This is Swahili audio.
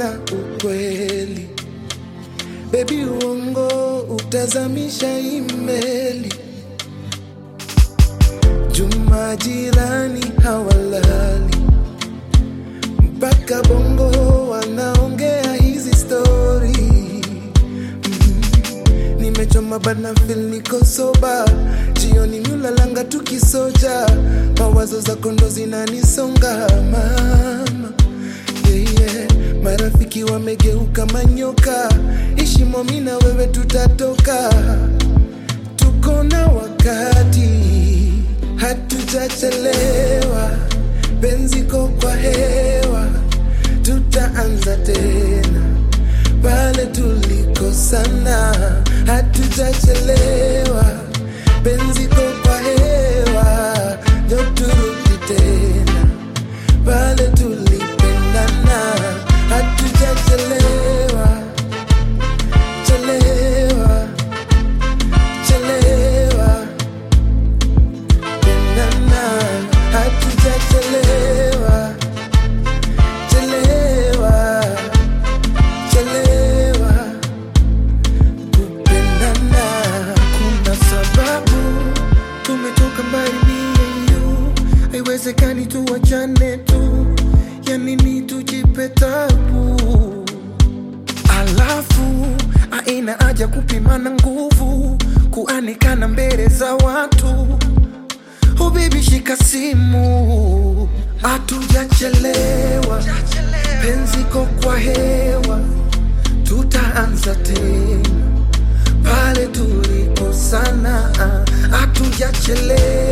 na ukweli. Baby, uongo utazamisha imeli. Juma jirani hawalali mpaka bongo wanaongea hizi stori. Mm, Nimechoma bana feel niko soba, jioni miulalanga tukisoja, mawazo za kondo zinanisonga mama yeah, yeah. Marafiki wamegeuka manyoka, ishimo mi na wewe tutatoka, tuko na wakati, hatujachelewa, penziko kwa hewa, tutaanza tena pale tulikosana, hatujachelewa, penziko kwa hewa, njo turudi tena pale tulipendana, hatujachelewa chelewa chelewa pendana, hatujachelewa chelewa chelewa kupendana. Kuna sababu tumetoka mbali mie you, haiwezekani tuwachane tu, ya nini tujipe tabu? Alafu aina haja kupimana nguvu, kuanikana mbele za watu. Oh baby, shika simu, hatujachelewa, penziko kwa hewa, tutaanza tena pale tulikosana, hatujachelewa